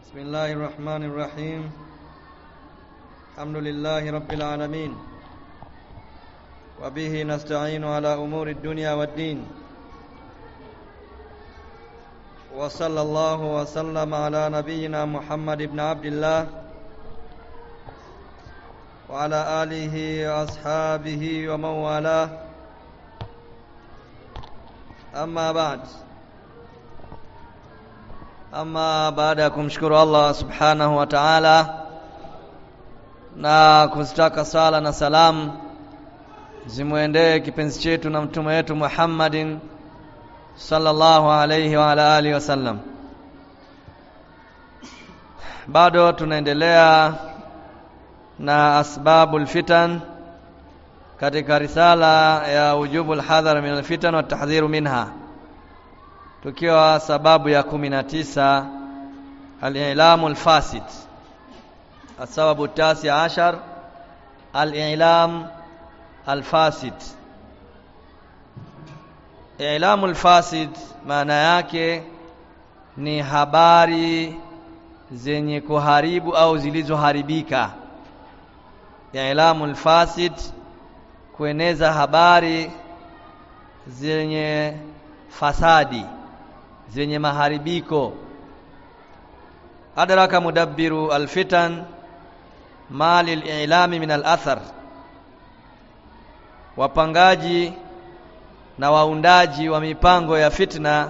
بسم الله الرحمن الرحيم الحمد لله رب العالمين وبه نستعين على أمور الدنيا والدين وصلى الله وسلم على نبينا محمد بن عبد الله وعلى آله وأصحابه ومن والاه أما بعد Ama baada ya kumshukuru Allah subhanahu wa ta'ala na kuzitaka sala na salamu zimwendee kipenzi chetu na mtume wetu Muhammadin sallallahu alayhi wa ala alihi wasallam. Bado tunaendelea na asbabul fitan katika risala ya ujubul hadhar min alfitan wa tahdhiru minha tukiwa sababu ya kumi na tisa al-i'lamu al-fasid asababu tasi ashar al-i'lam al-fasid i'lamu al-fasid maana yake ni habari zenye kuharibu au zilizoharibika i'lamu al-fasid kueneza habari zenye fasadi zenye maharibiko adraka mudabbiru alfitan mali alilami min alathar wapangaji na waundaji wa mipango ya fitna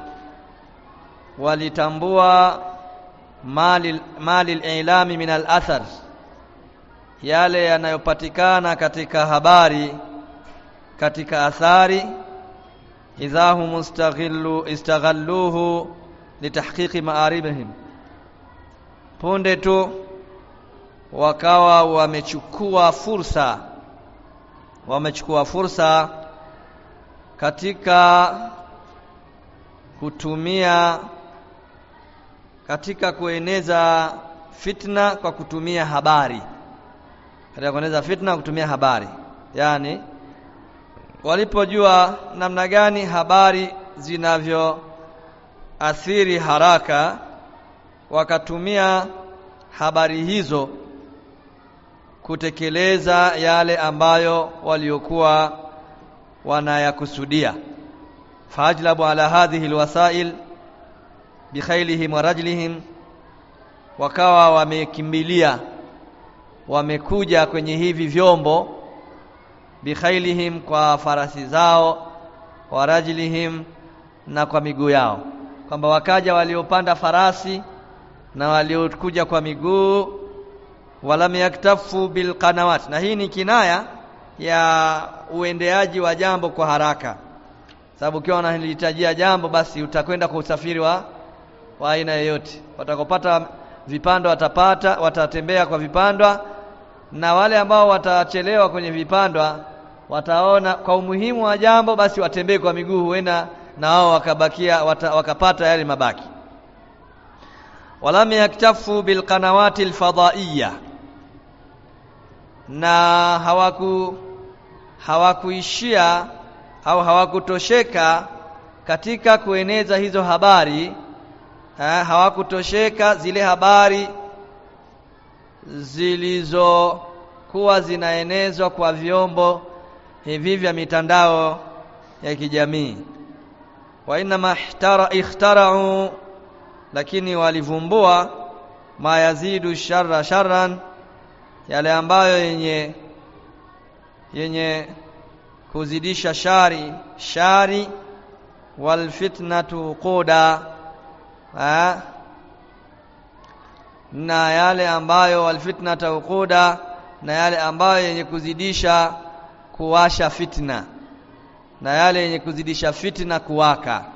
walitambua mali mali alilami min alathar yale yanayopatikana katika habari katika athari idha hum mustaghillu istaghalluhu litahqiqi ma'aribihim punde tu wakawa wamechukua fursa wamechukua fursa katika kutumia katika kueneza fitna kwa kutumia habari katika kueneza fitna kutumia habari yani walipojua namna gani habari zinavyoathiri haraka wakatumia habari hizo kutekeleza yale ambayo waliokuwa wanayakusudia fajlabu ala hadhihi alwasail bikhailihim wa rajlihim wakawa wamekimbilia wamekuja kwenye hivi vyombo bikhailihim kwa farasi zao wa rajlihim na kwa miguu yao kwamba wakaja waliopanda farasi na waliokuja kwa miguu walam yaktafu bilqanawat na hii ni kinaya ya uendeaji wa jambo kwa haraka sababu ukiwa unalihitajia jambo basi utakwenda kwa usafiri wa wa aina yoyote watakopata vipando watapata watatembea kwa vipandwa na wale ambao watachelewa kwenye vipandwa wataona kwa umuhimu wa jambo basi watembee kwa miguu huenda na wao wakabakia wata, wakapata yale mabaki walam yaktafu bilqanawati alfadaiya na hawaku hawakuishia au hawakutosheka katika kueneza hizo habari ha, hawakutosheka zile habari zilizokuwa zinaenezwa kwa vyombo hivi vya mitandao ya kijamii wa inma ikhtara'u lakini walivumbua ma yazidu sharra sharran yale ambayo yenye yenye kuzidisha shari shari wal fitnatu quda ha? na yale ambayo wal fitnatu quda na yale ambayo yenye kuzidisha kuwasha fitna na yale yenye kuzidisha fitna kuwaka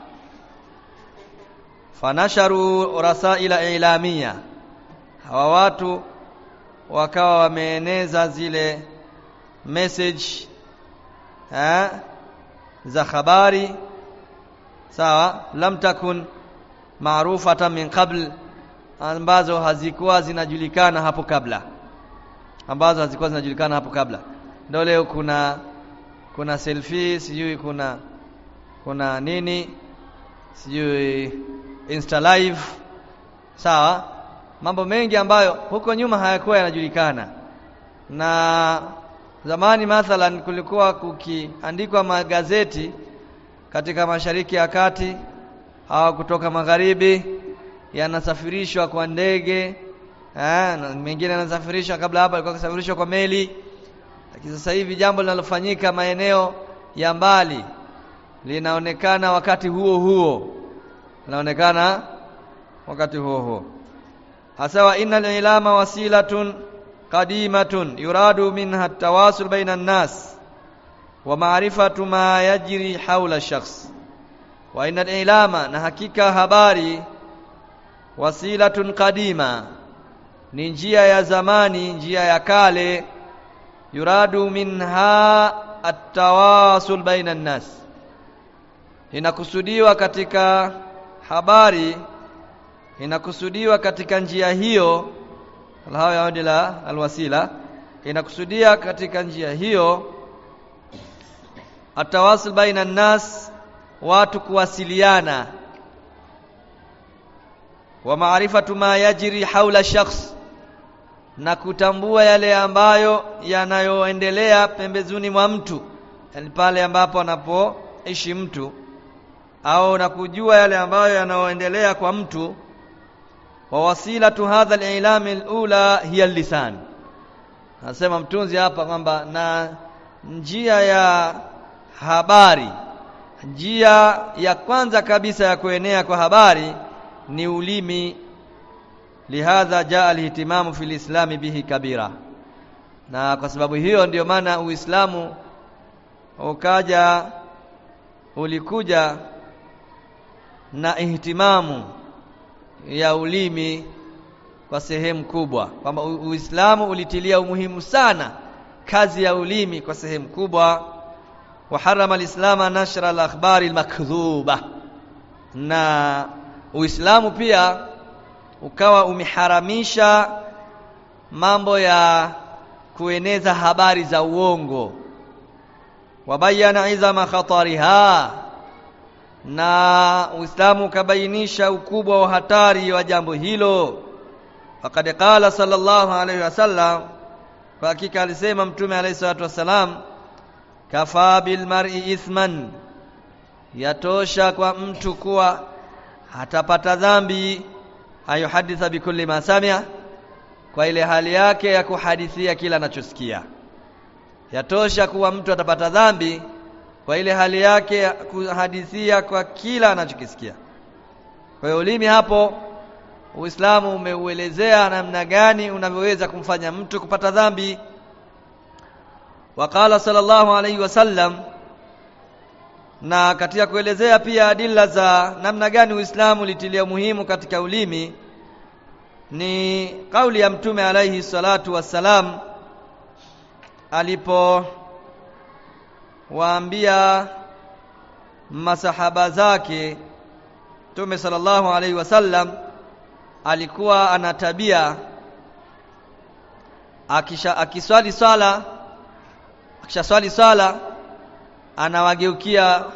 fanasharu rasaila ilamia hawa watu wakawa wameeneza zile message ha, za habari sawa lam takun maarufatan min qabl ambazo hazikuwa zinajulikana hapo kabla ambazo hazikuwa zinajulikana hapo kabla ndio leo kuna kuna selfie sijui kuna kuna nini sijui insta live sawa mambo mengi ambayo huko nyuma hayakuwa yanajulikana na zamani mathalan kulikuwa kukiandikwa magazeti katika mashariki ya kati au kutoka magharibi yanasafirishwa kwa ndege eh, na mengine yanasafirishwa kabla hapa alikuwa kusafirishwa kwa meli lakini sasa hivi jambo linalofanyika maeneo ya mbali linaonekana wakati huo huo linaonekana wakati huo huo hasa wa innal ilama wasilatun qadimatun yuradu minha at-tawasul baina an-nas wa ma'rifatu ma yajri hawla shakhs wa innal ilama na hakika habari wasilatun qadima ni njia ya zamani njia ya kale yuradu minha at-tawasul baina an-nas inakusudiwa katika habari inakusudiwa katika njia hiyo alhawa yaudi la alwasila inakusudia katika njia hiyo atawasul baina nas watu kuwasiliana wa maarifatu ma yajri haula shakhs na kutambua yale ambayo yanayoendelea pembezoni mwa mtu yani pale ambapo anapoishi mtu au na kujua yale ambayo yanayoendelea kwa mtu wa wasilatu hadha al-i'lam al-ula hiya al-lisan nasema mtunzi hapa kwamba na njia ya habari njia ya kwanza kabisa ya kuenea kwa habari ni ulimi lihadha jaa al-ihtimamu fil islami bihi kabira na kwa sababu hiyo ndiyo maana uislamu ukaja ulikuja na ihtimamu ya ulimi kwa sehemu kubwa kwamba Uislamu ulitilia umuhimu sana kazi ya ulimi kwa sehemu kubwa wa harama alislama nashra al-akhbari al-makdhuba na Uislamu pia ukawa umeharamisha mambo ya kueneza habari za uongo wabayana izama khatariha na Uislamu ukabainisha ukubwa wa hatari wa jambo hilo faqad qala sallallahu alayhi wasallam kwa hakika alisema mtume alayhi salatu wasalam kafa bil mar'i ithman yatosha kwa mtu kuwa atapata dhambi ayuhaditha bikulli ma samia kwa ile hali yake ya kuhadithia kila anachosikia yatosha kuwa mtu atapata dhambi kwa ile hali yake ya kuhadithia kwa kila anachokisikia. Kwa hiyo ulimi hapo Uislamu umeuelezea namna gani unavyoweza kumfanya mtu kupata dhambi. Waqala sallallahu alayhi wasallam na katika kuelezea pia adila za namna gani Uislamu ulitilia muhimu katika ulimi ni kauli ya Mtume alayhi salatu wassalam alipo waambia masahaba zake Mtume sallallahu alaihi wasallam alikuwa ana tabia akisha akiswali swala akishaswali swala anawageukia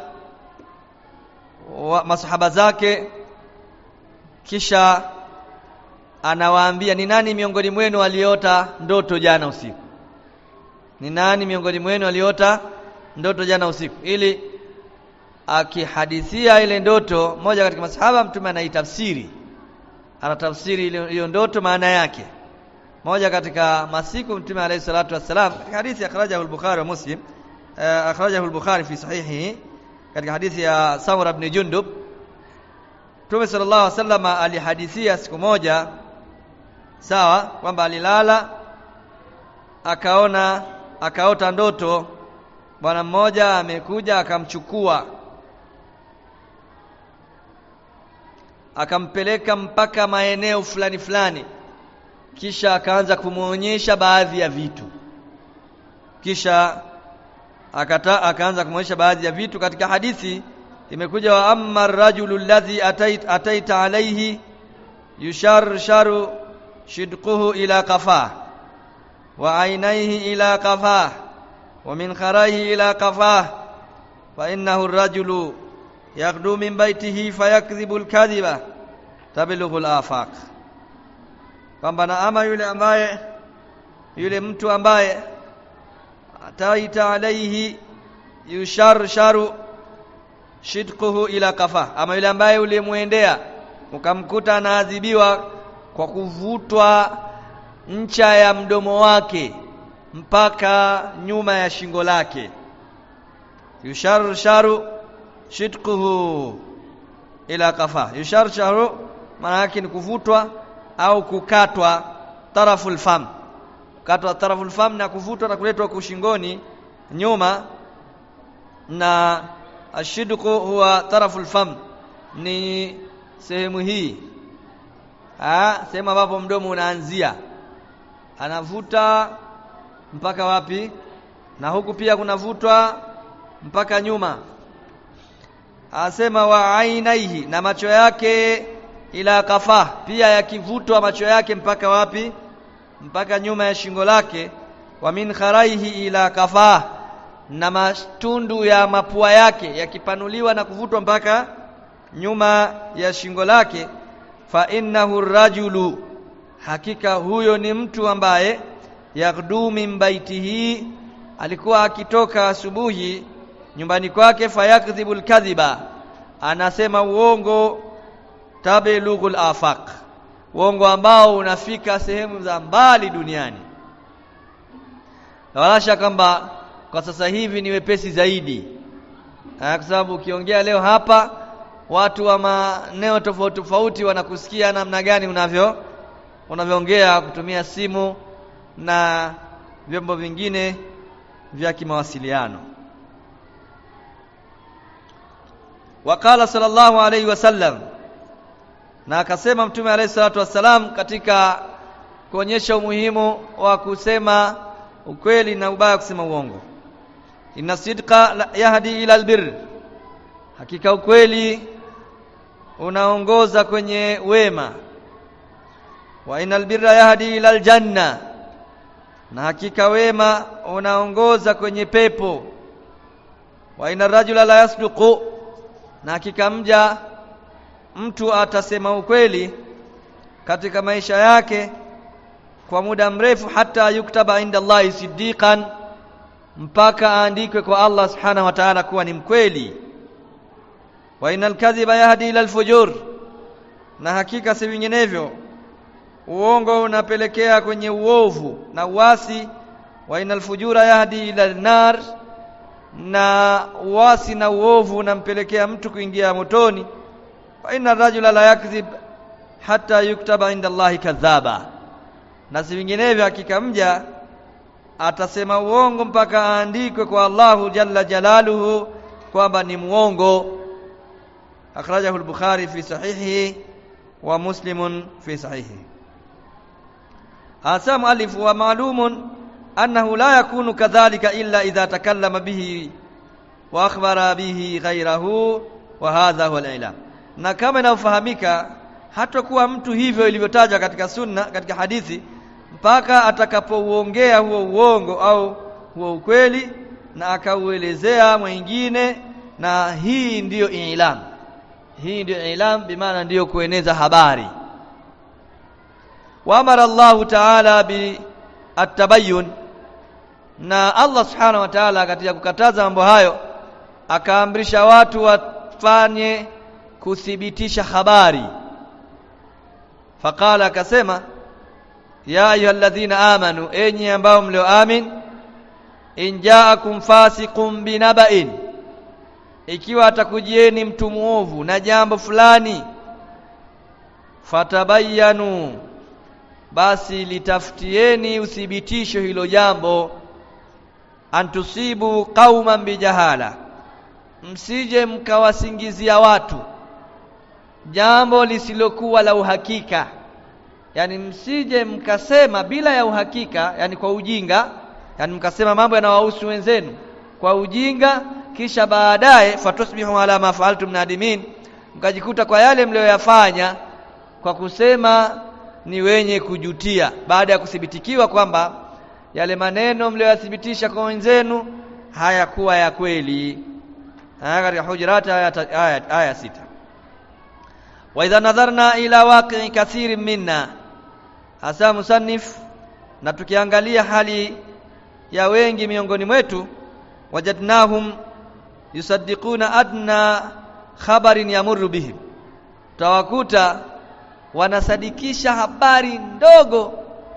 masahaba zake kisha anawaambia ni nani miongoni mwenu aliota ndoto jana usiku ni nani miongoni mwenu aliota ndoto jana usiku ili akihadithia ile ndoto moja katika masahaba mtume anaitafsiri anatafsiri hiyo ndoto maana yake moja katika masiku mtume alayhi salatu wassalam katika hadithi akhrajahu al-Bukhari wa Muslim uh, akhrajahu al-Bukhari fi sahihi katika hadithi ya Samura ibn Jundub Mtume sallallahu alaihi wasallam alihadithia siku moja sawa kwamba alilala akaona akaota ndoto bwana mmoja amekuja akamchukua akampeleka mpaka maeneo fulani fulani kisha akaanza kumwonyesha baadhi ya vitu kisha akata akaanza kumwonyesha baadhi ya vitu katika hadithi imekuja wa amma rajulu alladhi atait, ataita alayhi yusharsharu shidquhu ila qafah wa ainaihi ila qafah wa min kharaihi ila qafah fa innahu ar-rajulu yaghdu min baytihi fayakdhibu al-kadhiba tablughu al-afaq kwamba na ama yule ambaye yule mtu ambaye ataita alaihi yusharsharu shidquhu ila kafa ama yule ambaye ulimwendea ukamkuta anaadhibiwa kwa kuvutwa ncha ya mdomo wake mpaka nyuma ya shingo lake yusharsharu shidquhu ila kafa yusharsharu maana yake ni kuvutwa au kukatwa taraful fam kukatwa taraful fam na kuvutwa na kuletwa kushingoni nyuma na ashidqu huwa taraful fam ni sehemu hii ah sehemu ambapo mdomo unaanzia anavuta mpaka wapi na huku pia kunavutwa mpaka nyuma asema wa ainaihi na macho yake ila kafa pia yakivutwa macho yake mpaka wapi mpaka nyuma ya shingo lake wa min kharaihi ila kafa na matundu ya mapua yake yakipanuliwa na kuvutwa mpaka nyuma ya shingo lake fa innahu rajulu hakika huyo ni mtu ambaye yaghdu min baitihi alikuwa akitoka asubuhi nyumbani kwake fayakdhibul kadhiba anasema uongo tabelughul afaq uongo ambao unafika sehemu za mbali duniani walasha kwamba kwa sasa hivi ni wepesi zaidi kwa sababu ukiongea leo hapa watu wa maeneo tofauti tofauti wanakusikia namna gani unavyo unavyoongea kutumia simu na vyombo vingine vya kimawasiliano Wakala sallallahu alayhi wasallam na akasema mtume alayhi salatu wassalam katika kuonyesha umuhimu wa kusema ukweli na ubaya kusema uongo inna sidqa yahdi ila albir hakika ukweli unaongoza kwenye wema wa inal birra yahdi ila aljanna na hakika wema unaongoza kwenye pepo wa inna rajula la yasduqu na hakika mja mtu atasema ukweli katika maisha yake kwa muda mrefu hata yuktaba inda Allahi siddiqan mpaka aandikwe kwa Allah subhanahu wa ta'ala kuwa ni mkweli wa inal kadhiba yahdi ila alfujur na hakika si vinginevyo uongo unapelekea kwenye uovu na uasi wa inal fujura yahdi ila nar na uasi na uovu unampelekea mtu kuingia motoni fa inna rajula la yakdhib hata yuktaba inda Allahi kadhaba na si vinginevyo hakika mja atasema uongo mpaka aandikwe kwa Allahu jalla jalaluhu kwamba ni muongo akhrajahu al-Bukhari fi sahihi wa Muslim fi sahihi hasa muallif wa maalumun annahu la yakunu kadhalika illa idha takallama bihi wa akhbara bihi ghayrahu wa hadha huwa al-ilam na kama inafahamika hatakuwa mtu hivyo ilivyotajwa katika sunna katika hadithi mpaka atakapouongea huo uongo au huo ukweli na akauelezea mwingine na hii ndiyo ilam hii ndiyo ilam bimaana ndiyo kueneza habari waamara Allahu ta'ala bi at-tabayyun na Allah subhanahu wa ta'ala katika kukataza mambo hayo akaamrisha watu wafanye kuthibitisha habari faqala akasema ya ayyuhalladhina amanu enyi ambao mlioamin in ja'akum fasiqun binaba'in ikiwa atakujieni mtu muovu na jambo fulani fatabayanu basi litafutieni uthibitisho hilo jambo antusibu qauman bijahala msije mkawasingizia watu jambo lisilokuwa la uhakika yani msije mkasema bila ya uhakika yani kwa ujinga yani mkasema mambo yanawahusu wenzenu kwa ujinga kisha baadaye fatusbihu ala ma fa'altum nadimin mkajikuta kwa yale mlioyafanya kwa kusema ni wenye kujutia baada ya kuthibitikiwa kwamba yale maneno mlioyathibitisha kwa wenzenu hayakuwa ya kweli haya katika hujurat aya, aya, aya sita wa idha nadharna ila waqi'i kathirin minna hasa musannif na tukiangalia hali ya wengi miongoni mwetu wajadnahum yusaddiquna adna khabarin yamurru bihim tawakuta wanasadikisha habari ndogo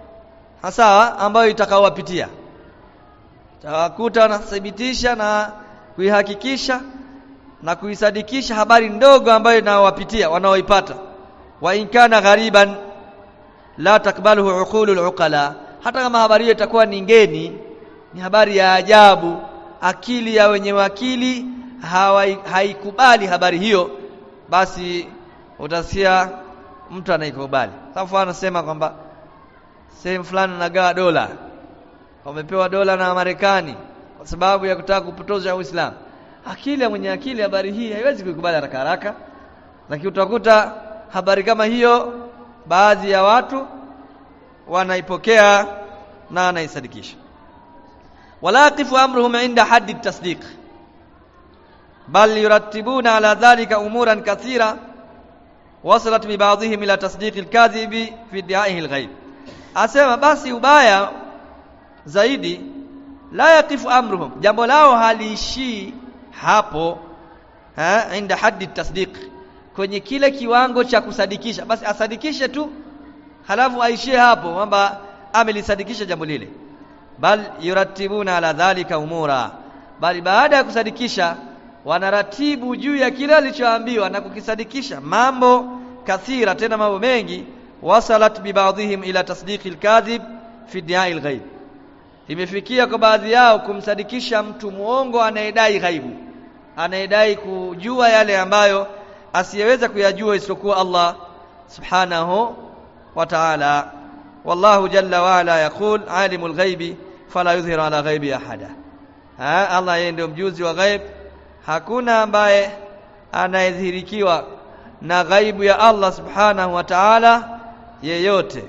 hasa ambayo itakaowapitia tawakuta wanathibitisha na kuihakikisha na kuisadikisha habari ndogo ambayo inawapitia wanaoipata wa in kana ghariban la takbaluhu uqulul uqala hata kama habari hiyo itakuwa ni ngeni ni habari ya ajabu akili ya wenye akili haikubali habari hiyo basi utasikia mtu anaikubali safu anasema kwamba sehemu fulani anagawa dola wamepewa dola na Marekani kwa sababu ya kutaka kupotosha Uislamu akili ya mwenye akili habari hii haiwezi kuikubali haraka haraka lakini utakuta habari kama hiyo baadhi ya watu wanaipokea na wanaisadikisha walaqifu amruhum inda haddi tasdiq bal yurattibuna ala dhalika umuran kathira wasalat bi ba'dihim ila tasdiq al-kadhibi fi idda'ihi al-ghaib asema basi ubaya zaidi la yaqifu amruhum jambo lao haliishii hapo ha inda haddi tasdiq kwenye kile kiwango cha kusadikisha basi asadikishe tu halafu aishie hapo kwamba amelisadikisha jambo lile bal yuratibuna ala dhalika umura bali baada ya kusadikisha wanaratibu juu ya kile alichoambiwa na kukisadikisha mambo kathira tena mambo mengi wasalat bi ba'dihim ila tasdiqi al-kadhib fi diai al-ghaib imefikia kwa baadhi yao kumsadikisha mtu muongo anayedai ghaibu anayedai kujua yale ambayo asiyeweza kuyajua isipokuwa Allah subhanahu wa ta'ala wallahu jalla wa ala yaqul alimul ghaibi fala yudhhiru ala ghaibi ahada ha Allah yeye ndio mjuzi wa ghaib hakuna ambaye anayedhihirikiwa na ghaibu ya Allah subhanahu wa ta'ala yeyote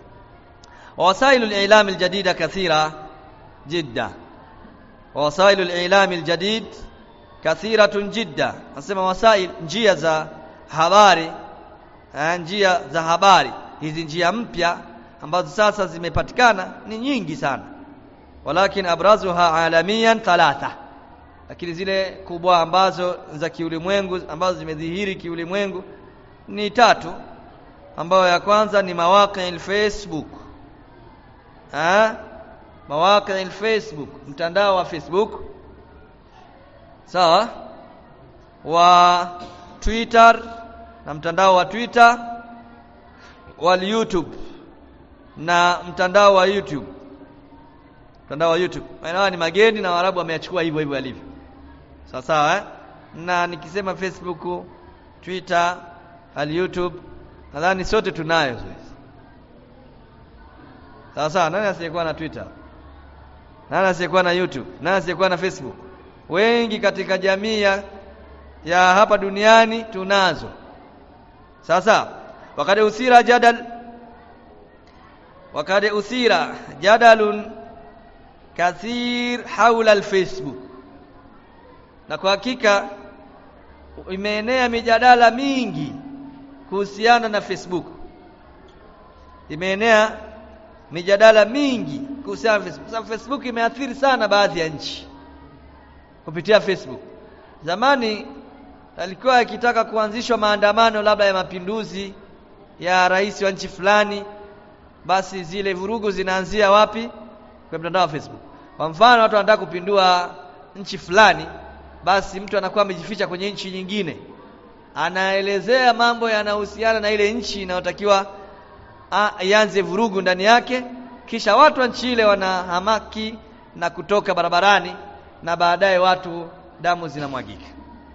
wasailu al-i'lam al-jadida kathira jidda wasailu al-i'lam al-jadid kathiratun jidda nasema wasail njia za habari njia za habari hizi njia mpya ambazo sasa zimepatikana ni nyingi sana walakin abrazuha alamiyan thalatha lakini zile kubwa ambazo za kiulimwengu ambazo zimedhihiri kiulimwengu ni tatu ambayo ya kwanza ni mawaqi Facebook ha mawaqi Facebook mtandao wa Facebook sawa wa Twitter na mtandao wa Twitter wa YouTube na mtandao wa YouTube mtandao wa YouTube maana ni mageni na Waarabu wameachukua hivyo hivyo alivyo sawa sawa eh? na nikisema Facebook Twitter al YouTube nadhani sote tunayo sawa sawa nani asiyekuwa na Twitter nani asiyekuwa na YouTube nani asiyekuwa na Facebook wengi katika jamii ya, ya hapa duniani tunazo sasa wakati usira jadal wakati usira jadalun kathir haula alfacebook na kwa hakika imeenea mijadala mingi kuhusiana na Facebook imeenea mijadala mingi kuhusiana na Facebook sababu Facebook imeathiri sana baadhi ya nchi kupitia Facebook zamani alikuwa akitaka kuanzishwa maandamano labda ya mapinduzi ya rais wa nchi fulani basi zile vurugu zinaanzia wapi kwa mtandao wa Facebook kwa mfano watu wanataka kupindua nchi fulani basi mtu anakuwa amejificha kwenye nchi nyingine anaelezea mambo yanayohusiana na ile nchi inayotakiwa ianze vurugu ndani yake kisha watu wa nchi ile wanahamaki na kutoka barabarani na baadaye watu damu zinamwagika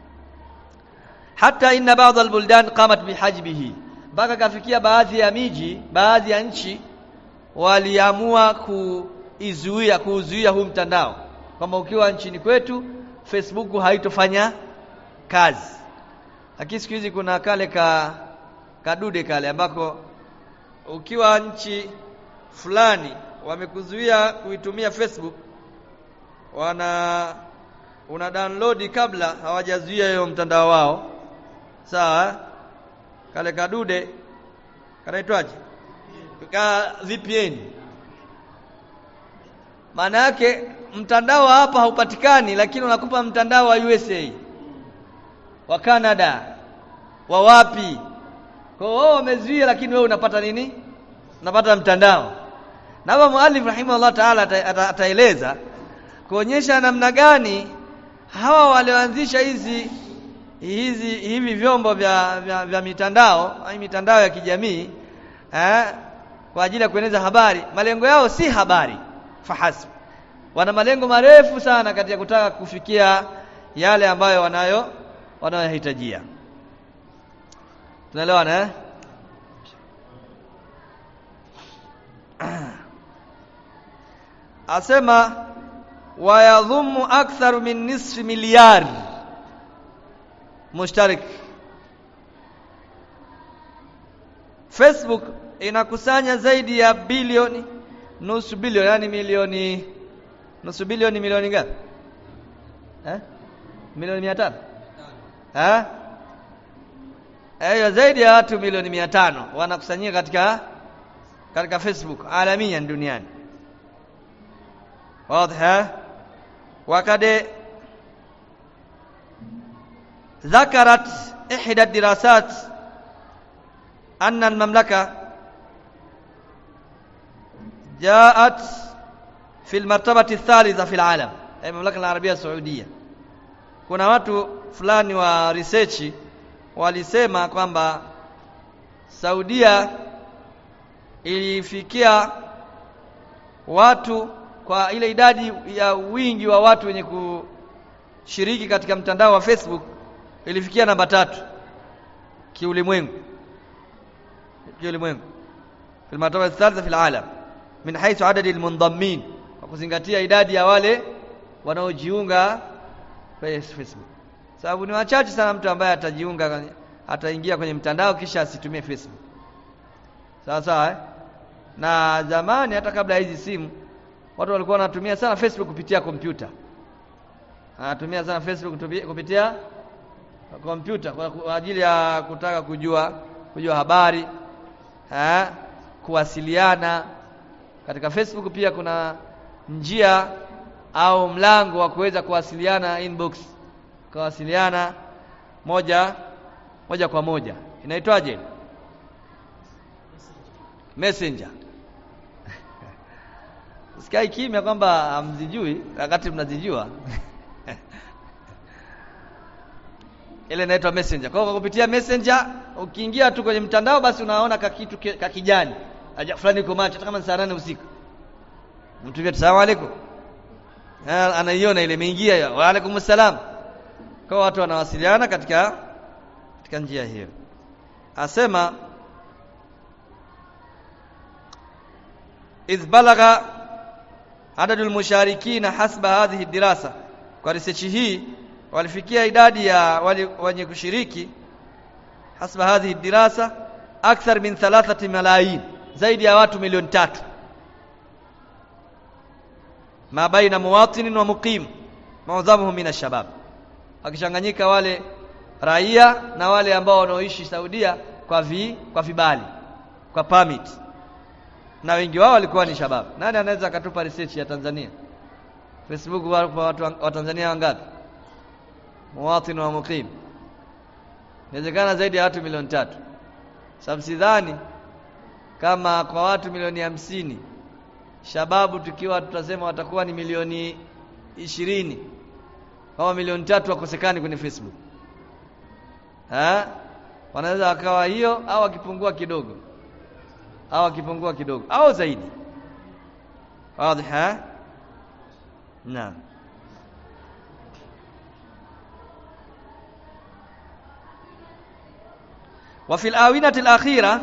hata inna baadhi albuldan qamat bihajbihi mpaka kafikia baadhi ya miji baadhi ya nchi waliamua kuizuia kuuzuia huu mtandao kwamba ukiwa nchini kwetu Facebook haitofanya kazi lakini siku hizi kuna kale ka kadude kale ambako ukiwa nchi fulani wamekuzuia kuitumia Facebook wana una download kabla hawajazuia hiyo mtandao wao sawa kale kadude kanaitwaje ka VPN maana yake mtandao hapa haupatikani lakini unakupa mtandao wa USA wa Canada wa wapi kwa hiyo wao wamezuia lakini wewe unapata nini unapata mtandao na hapa muallif rahimahullah taala ataeleza kuonyesha namna gani hawa walioanzisha hizi hizi hivi vyombo vya, vya, vya mitandao au mitandao ya kijamii eh, kwa ajili ya kueneza habari malengo yao si habari fahasb wana malengo marefu sana katika kutaka kufikia yale ambayo wanayo wanayohitajia tunaelewana eh asema wayadhumu aktharu min nisfi milyar mushtarik Facebook inakusanya zaidi ya bilioni nusu bilioni yani milioni nusu bilioni milioni ngapi eh milioni 500 eh Ayo zaidi ya watu milioni 500 wanakusanyika katika katika Facebook alamian duniani واضح وقد ذكرت إحدى الدراسات أن المملكة جاءت في المرتبة الثالثة في العالم أي المملكة العربية السعودية kuna watu fulani wa research walisema kwamba Saudia ilifikia watu kwa ile idadi ya wingi wa watu wenye kushiriki katika mtandao wa Facebook ilifikia namba tatu kiulimwengu kiulimwengu في المرتبة الثالثة في العالم من حيث عدد المنضمين وkuzingatia idadi ya wale wanaojiunga kwenye Facebook sababu ni wachache sana mtu ambaye atajiunga ataingia kwenye mtandao kisha asitumie Facebook sawa sawa eh? na zamani hata kabla hizi simu watu walikuwa wanatumia sana Facebook kupitia kompyuta anatumia sana Facebook kupitia kompyuta kwa ajili ya kutaka kujua kujua habari ha? kuwasiliana katika Facebook pia kuna njia au mlango wa kuweza kuwasiliana inbox kuwasiliana moja moja kwa moja inaitwaje messenger sikai kimya kwamba hamzijui wakati mnazijua ile inaitwa messenger kwa hiyo kupitia messenger ukiingia tu kwenye mtandao basi unaona kakitu kakijani aja fulani uko macho hata kama ni saa nane usiku mtu vya salamu alaykum anaiona ile imeingia hiyo wa alaykum salam kwa watu wanawasiliana katika katika njia hiyo asema idh balagha adadu almusharikina hasba hadhihi dirasa kwa research hii walifikia idadi ya wenye kushiriki hasba hadhihi dirasa akthar min thalathati malayin zaidi ya watu milioni tatu ma baina muwatinin wa muqim maudhamuhum min ashabab akichanganyika wale raia na wale ambao wanaoishi Saudia kwa vi, kwa vibali kwa permit na wengi wao walikuwa ni shabab nani anaweza akatupa research ya Tanzania Facebook wapo watu wa Tanzania wangapi muwatin wa muqim inawezekana zaidi ya watu milioni tatu sababu sidhani kama kwa watu milioni hamsini shababu tukiwa tutasema watakuwa ni milioni ishirini kama milioni tatu wakosekani kwenye Facebook ha? wanaweza wakawa hiyo au akipungua kidogo au akipungua kidogo au zaidi wazi ha naam وفي الآونة الأخيرة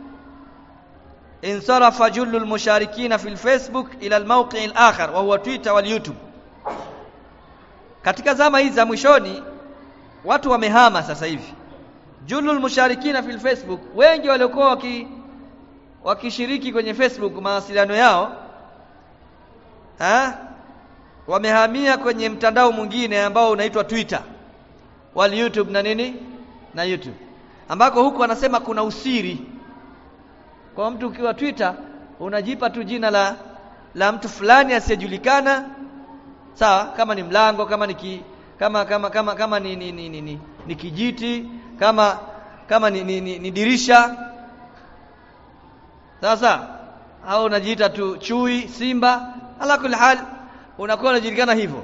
انصرف جل المشاركين في الفيسبوك إلى الموقع الآخر وهو تويتر واليوتيوب katika zama hizi za mwishoni watu wamehama sasa hivi julul musharikina fil facebook wengi waliokuwa waki wakishiriki kwenye facebook mawasiliano yao ha? wamehamia kwenye mtandao mwingine ambao unaitwa twitter wal youtube na nini na youtube ambako huku wanasema kuna usiri kwa mtu ukiwa Twitter unajipa tu jina la la mtu fulani asiyejulikana sawa kama ni mlango kama ni ki, kama kama kama kama ni ni, ni, ni, ni, ni kijiti kama kama ni, ni, ni, ni dirisha sasa au unajiita tu chui simba ala kulli hal unakuwa unajulikana hivyo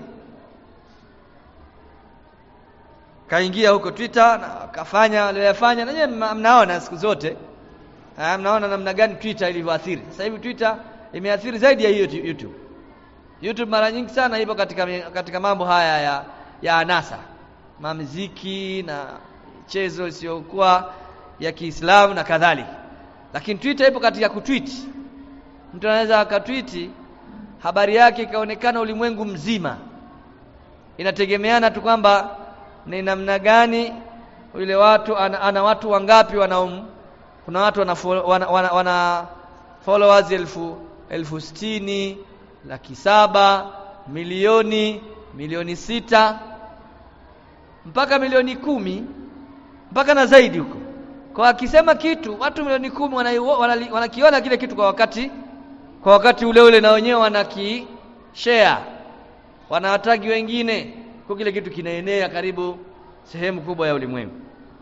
kaingia huko Twitter na kafanya aliyofanya na nyewe mnaona siku zote ha, mnaona namna gani Twitter ilivyoathiri sasa hivi Twitter imeathiri zaidi ya hiyo YouTube YouTube mara nyingi sana ipo katika katika mambo haya ya ya anasa mamiziki na michezo isiyokuwa ya Kiislamu na kadhalika lakini Twitter ipo katika kutweet mtu anaweza akatweet habari yake ikaonekana ulimwengu mzima inategemeana tu kwamba ni namna gani yule watu ana, ana watu wangapi wanaum kuna watu wana, wana, wana, wana followers elfu elfu sitini laki saba milioni milioni sita mpaka milioni kumi mpaka na zaidi huko kwa akisema kitu watu milioni kumi wanakiona wana, wana kile kitu kwa wakati kwa wakati ule ule na wenyewe wanaki share wanawatagi wengine kwa kile kitu kinaenea karibu sehemu kubwa ya ulimwengu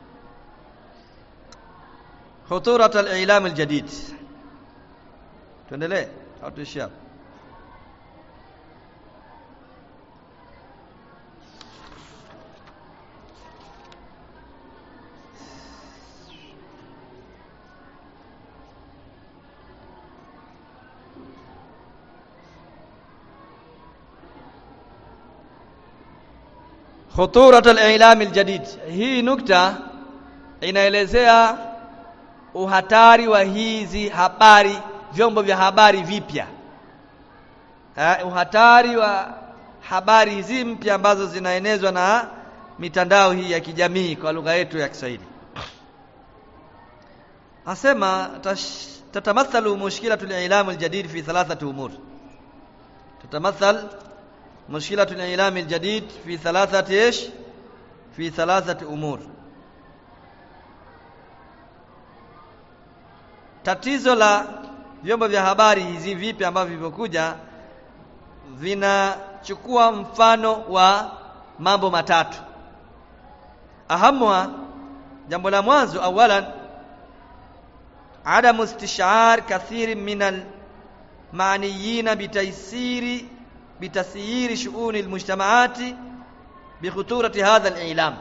khuturat al-i'lam al-jadid tuendelee au tuishie hapo khuturat al-i'lam al-jadid hii nukta inaelezea uhatari wa hizi habari vyombo vya habari vipya uh, uhatari wa habari hizi mpya ambazo zinaenezwa na mitandao hii ya kijamii kwa lugha yetu ya Kiswahili asema tatamathalu mushkilatu al-i'lam al-jadid fi thalathati umur tatamathal مشكلة الإعلام الجديد في ثلاثة إيش في ثلاثة أمور tatizo la vyombo vya habari hizi vipi ambavyo vimekuja vinachukua mfano wa mambo matatu ahamwa jambo la mwanzo awalan adamu istishar kathiri min almaaniyina bitaysiri بتسيير شؤون المجتمعات بخطورة هذا الإعلام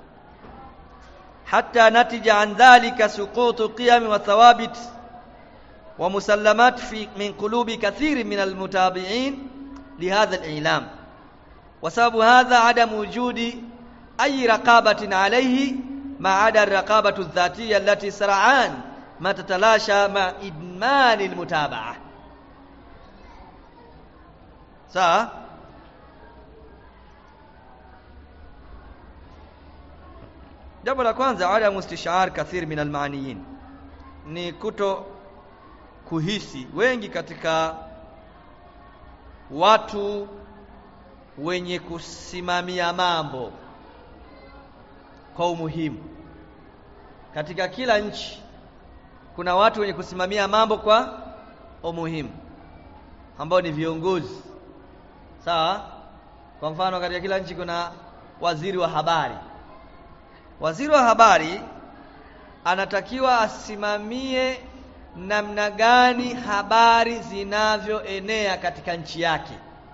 حتى نتج عن ذلك سقوط قيم وثوابت ومسلمات في من قلوب كثير من المتابعين لهذا الإعلام وسبب هذا عدم وجود أي رقابة عليه ما عدا الرقابة الذاتية التي سرعان ما تتلاشى مع إدمان المتابعة sawa jambo la kwanza ada mustishar kathir min almaaniyin ni kuto kuhisi wengi katika watu wenye kusimamia mambo kwa umuhimu katika kila nchi kuna watu wenye kusimamia mambo kwa umuhimu ambao ni viongozi sawa kwa mfano katika kila nchi kuna waziri wa habari waziri wa habari anatakiwa asimamie namna gani habari zinavyoenea katika nchi yake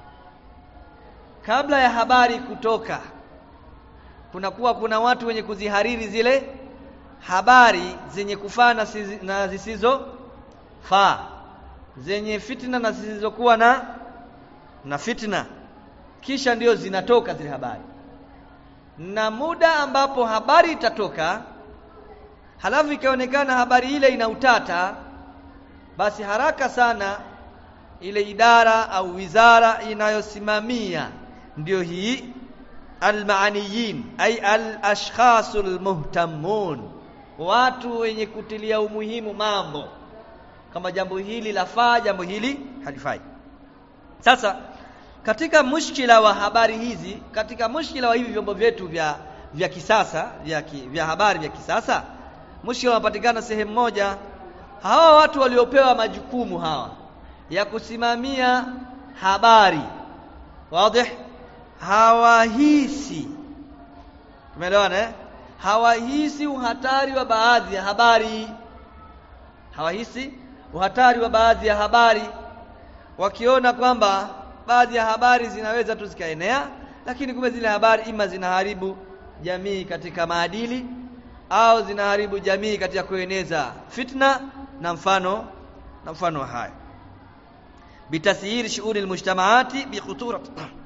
kabla ya habari kutoka kunakuwa kuna watu wenye kuzihariri zile habari zenye kufaa na, na zisizofaa zenye fitna na zisizokuwa na na fitna kisha ndio zinatoka zile habari na muda ambapo habari itatoka halafu ikaonekana habari ile ina utata basi haraka sana ile idara au wizara inayosimamia ndio hii almaaniyin ay alashkhasul muhtamun watu wenye kutilia umuhimu mambo kama jambo hili lafaa jambo hili halifai sasa katika mushkila wa habari hizi katika mushkila wa hivi vyombo vyetu vya vya kisasa vya, ki, vya habari vya kisasa mushkila unapatikana sehemu moja hawa watu waliopewa majukumu hawa ya kusimamia habari wazi hawahisi tumeelewana eh hawahisi uhatari wa baadhi ya habari hawahisi uhatari wa baadhi ya habari wakiona kwamba baadhi ya habari zinaweza tu zikaenea lakini kumbe zile habari ima zinaharibu jamii katika maadili au zinaharibu jamii katika kueneza fitna na mfano na mfano wa haya bitasyir shughuli almujtamaati bikhuturat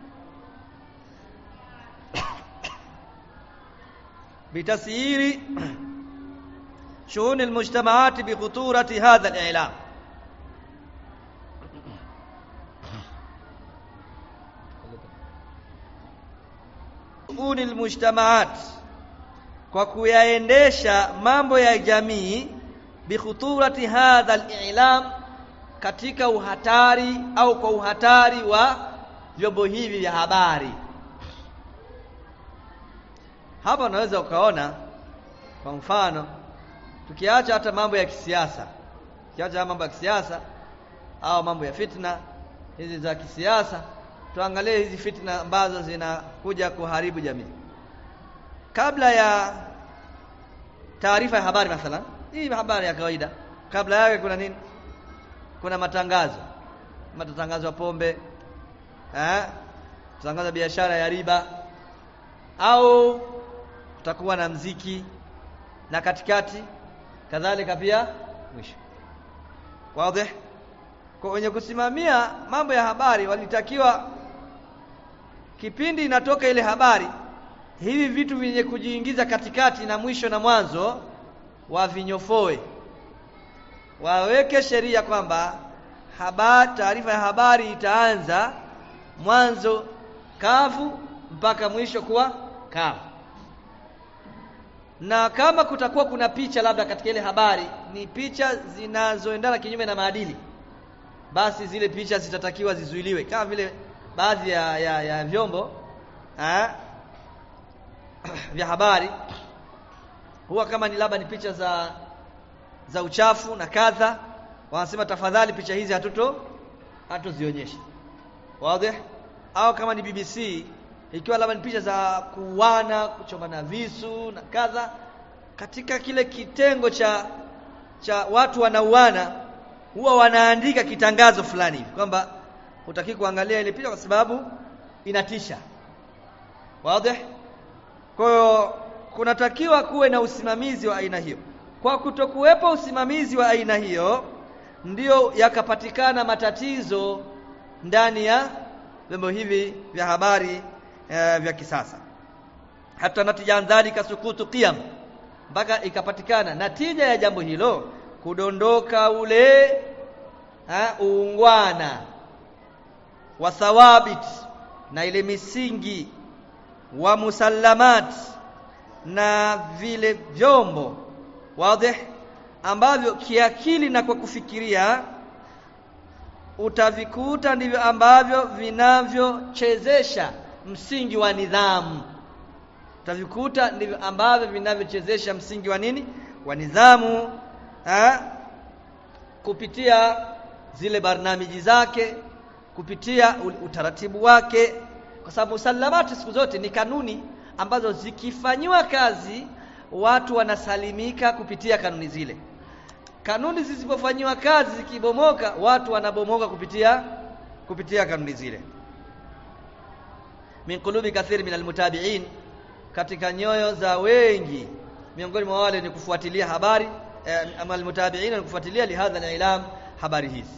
بتسيير شؤون المجتمعات بخطورة هذا الإعلام شؤون المجتمعات kwa kuyaendesha mambo ya jamii bikhuturati hadha al-i'lam katika uhatari au kwa uhatari wa vyombo hivi vya habari hapa unaweza ukaona kwa mfano tukiacha hata mambo ya kisiasa tukiacha mambo ya kisiasa au mambo ya fitna hizi za kisiasa tuangalie hizi fitna ambazo zinakuja kuharibu jamii kabla ya taarifa ya habari mathalan hii habari ya kawaida kabla yake kuna nini kuna matangazo matangazo ya pombe eh tangazo biashara ya riba au kutakuwa na mziki na katikati kadhalika pia mwisho wazi kwa wenye kusimamia mambo ya habari walitakiwa kipindi inatoka ile habari hivi vitu vyenye kujiingiza katikati na mwisho na mwanzo wavinyofoe waweke sheria kwamba habari taarifa ya habari itaanza mwanzo kavu mpaka mwisho kuwa kavu na kama kutakuwa kuna picha labda katika ile habari ni picha zinazoendana kinyume na maadili basi zile picha zitatakiwa zizuiliwe kama vile baadhi ya, ya, ya vyombo ha? vya habari huwa kama ni labda ni picha za za uchafu na kadha wanasema tafadhali picha hizi hatuto hatuzionyeshe wazi au kama ni BBC ikiwa labda ni picha za kuuana kuchomana visu na kadha katika kile kitengo cha cha watu wanauana huwa wanaandika kitangazo fulani hivi kwamba hutaki kuangalia ile picha kwa sababu inatisha wazi kwa hiyo kunatakiwa kuwe na usimamizi wa aina hiyo kwa kutokuwepo usimamizi wa aina hiyo ndiyo yakapatikana matatizo ndani ya vyombo hivi vya habari e, vya kisasa hata natija dhalika sukutu qiyam mpaka ikapatikana natija ya jambo hilo kudondoka ule ha, uungwana wa thawabit na ile misingi wa musallamat na vile vyombo wazi ambavyo kiakili na kwa kufikiria utavikuta ndivyo ambavyo vinavyochezesha msingi wa nidhamu utavikuta ndivyo ambavyo vinavyochezesha msingi wa nini wa nidhamu ha? kupitia zile barnamiji zake kupitia utaratibu wake kwa sababu musallamati siku zote ni kanuni ambazo zikifanyiwa kazi watu wanasalimika kupitia kanuni zile kanuni zisipofanyiwa kazi zikibomoka watu wanabomoka kupitia kupitia kanuni zile min qulubi kathiri min almutabi'in katika nyoyo za wengi miongoni mwa wale ni kufuatilia habari eh, ama almutabi'in ni kufuatilia lihadha alilam habari hizi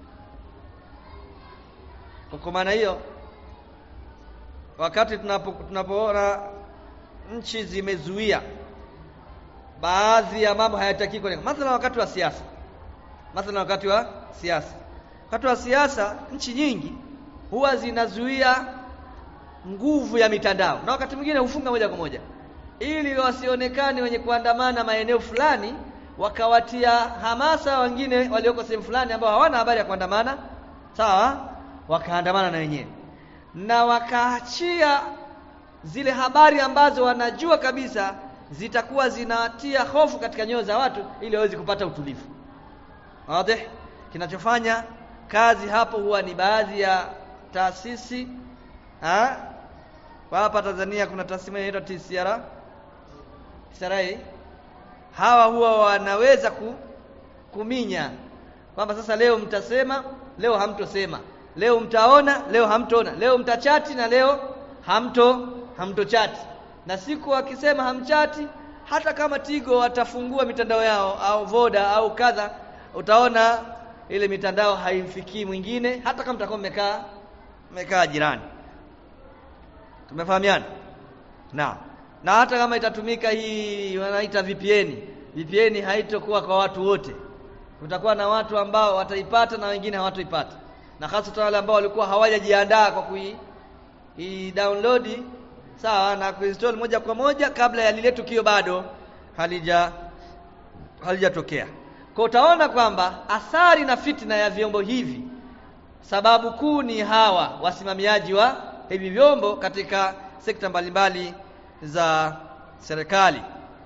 kwa maana hiyo wakati tunapo tunapoona nchi zimezuia baadhi ya mambo hayataki kwa mathalan wakati wa siasa mathalan wakati wa siasa wakati wa siasa nchi nyingi huwa zinazuia nguvu ya mitandao na wakati mwingine hufunga moja kwa moja ili wasionekane wenye kuandamana maeneo fulani wakawatia hamasa wengine walioko sehemu fulani ambao hawana habari ya kuandamana sawa wakaandamana na wenyewe na wakaachia zile habari ambazo wanajua kabisa zitakuwa zinatia hofu katika nyoyo za watu ili waweze kupata utulivu wazi kinachofanya kazi hapo huwa ni baadhi ya taasisi ha? kwa hapa Tanzania kuna taasisi inaitwa TCRA TCRA hawa huwa wanaweza ku, kuminya kwamba sasa leo mtasema leo hamtosema leo mtaona leo hamtoona leo mtachati na leo hamto hamtochati na siku wakisema hamchati hata kama Tigo watafungua mitandao yao au Voda au kadha utaona ile mitandao haimfikii mwingine hata kama mtakuwa mmekaa mmekaa jirani tumefahamiana na na hata kama itatumika hii wanaita VPN VPN haitokuwa kwa watu wote kutakuwa na watu ambao wataipata na wengine hawatoipata na hasa wale ambao walikuwa hawajajiandaa kwa kui i download sawa na kuinstall moja kwa moja kabla ya lile tukio bado halija halijatokea kwa utaona kwamba athari na fitna ya vyombo hivi sababu kuu ni hawa wasimamiaji wa hivi vyombo katika sekta mbalimbali za serikali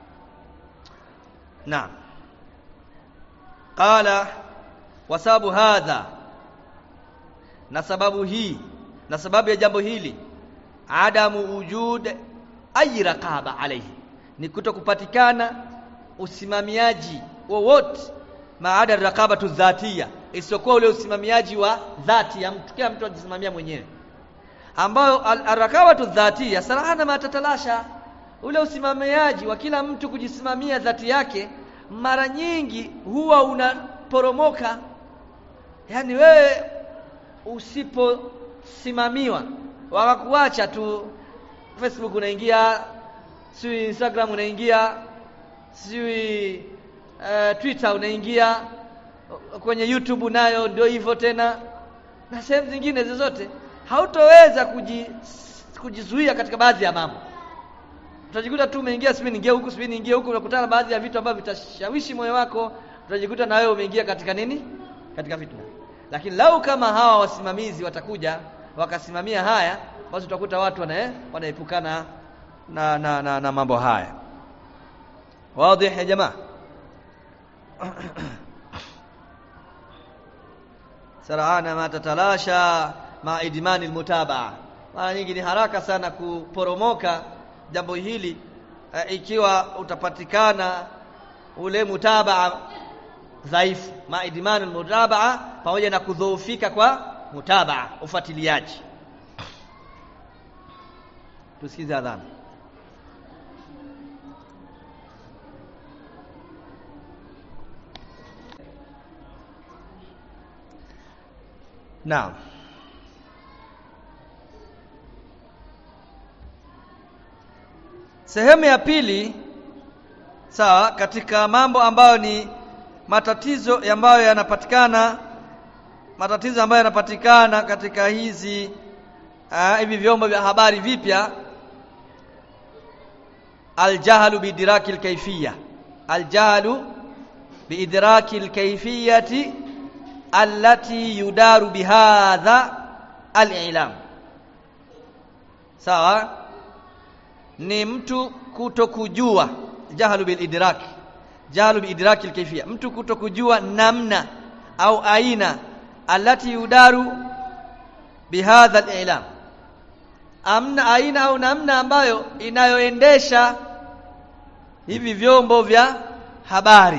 naam qala wasababu hadha na sababu hii na sababu ya jambo hili adamu wujud ay raqaba alayhi ni kutokupatikana usimamiaji wowote maada raqabatu dhatia isiyokuwa ule usimamiaji wa dhati ya mtu kila mtu ajisimamia mwenyewe ambayo arrakabatu dhatia sarahana matatalasha ule usimamiaji wa kila mtu kujisimamia dhati yake mara nyingi huwa unaporomoka yani wewe usiposimamiwa wakakuacha tu Facebook unaingia si Instagram unaingia si uh, Twitter unaingia kwenye YouTube nayo ndio hivyo tena na sehemu zingine zozote hautoweza kuji, kujizuia katika baadhi ya mambo utajikuta tu umeingia sipi niingia huku sipi niingia huku unakutana baadhi ya vitu ambavyo vitashawishi moyo wako utajikuta na wewe umeingia katika nini katika fitna lakini lau kama hawa wasimamizi watakuja wakasimamia haya basi utakuta watu wana wanaepukana na, na, na, na mambo haya wazi ya jamaa sarahana ma tatalasha ma idmani almutabaa mara nyingi ni haraka sana kuporomoka jambo hili e, ikiwa utapatikana ule mutabaa dhaifu ma idmani almutabaa pamoja na kudhoofika kwa mutabaa ufuatiliaji tusikize adhana Naam. Sehemu ya pili sawa katika mambo ambayo ni matatizo ambayo yanapatikana matatizo ambayo yanapatikana katika hizi uh, hivi vyombo vya habari vipya aljahlu biidraki alkayfiyya aljahlu biidraki alkayfiyyati allati yudaru bihadha alilam sawa ni mtu kutokujua jahlu bil idrak jahlu bi idraki alkayfiyya mtu kutokujua namna au aina allati yudaru bihadha alilam amna aina au namna ambayo inayoendesha hivi vyombo vya habari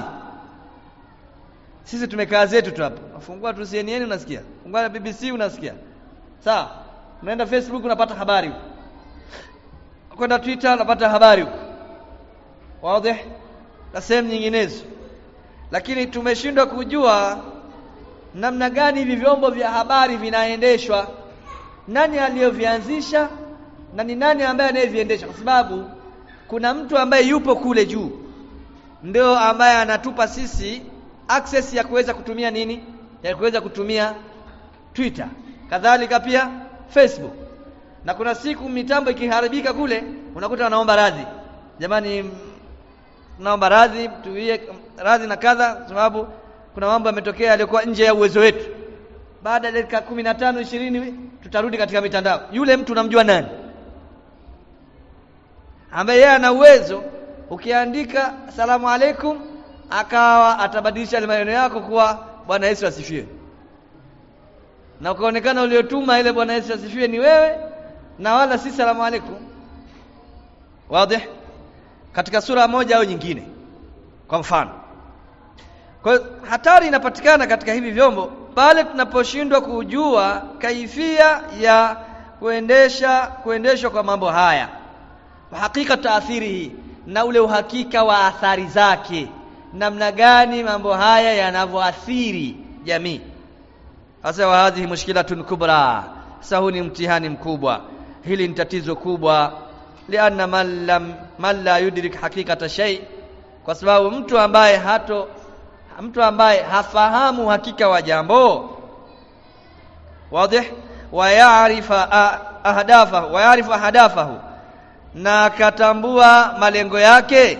sisi tumekaa zetu tu hapa fungua tu CNN unasikia fungua na BBC unasikia sawa unaenda Facebook unapata habari huko kwenda Twitter unapata habari huko wazi na sehemu nyinginezo lakini tumeshindwa kujua namna gani hivi vyombo vya habari vinaendeshwa nani aliyovianzisha na ni nani ambaye anayeviendesha kwa sababu kuna mtu ambaye yupo kule juu ndio ambaye anatupa sisi access ya kuweza kutumia nini ya kuweza kutumia Twitter kadhalika pia Facebook na kuna siku mitambo ikiharibika kule unakuta wanaomba radhi jamani naomba radhi tuwie radhi na kadha sababu kuna mambo yametokea yaliyokuwa nje ya uwezo wetu baada ya dakika 15 20 tutarudi katika mitandao yule mtu unamjua nani ambaye yeye ana uwezo ukiandika salamu alaikum akawa atabadilisha maneno yako kuwa bwana Yesu asifiwe na ukaonekana uliotuma ile bwana Yesu asifiwe ni wewe na wala si salamu alaikum wazi katika sura moja au nyingine kwa mfano kwa hiyo hatari inapatikana katika hivi vyombo pale tunaposhindwa kujua kaifia ya kuendesha kuendeshwa kwa mambo haya hakika taathiri hii na ule uhakika wa athari zake namna gani mambo haya yanavyoathiri jamii hasa wa hadhihi mushkilatun kubra sasa huu ni mtihani mkubwa hili ni tatizo kubwa lianna man lam man la yudrik hakikata shay kwa sababu mtu ambaye hato mtu ambaye hafahamu hakika wa jambo wazi wa yaarifa ahdafahu wa yaarifa ahdafahu na akatambua malengo yake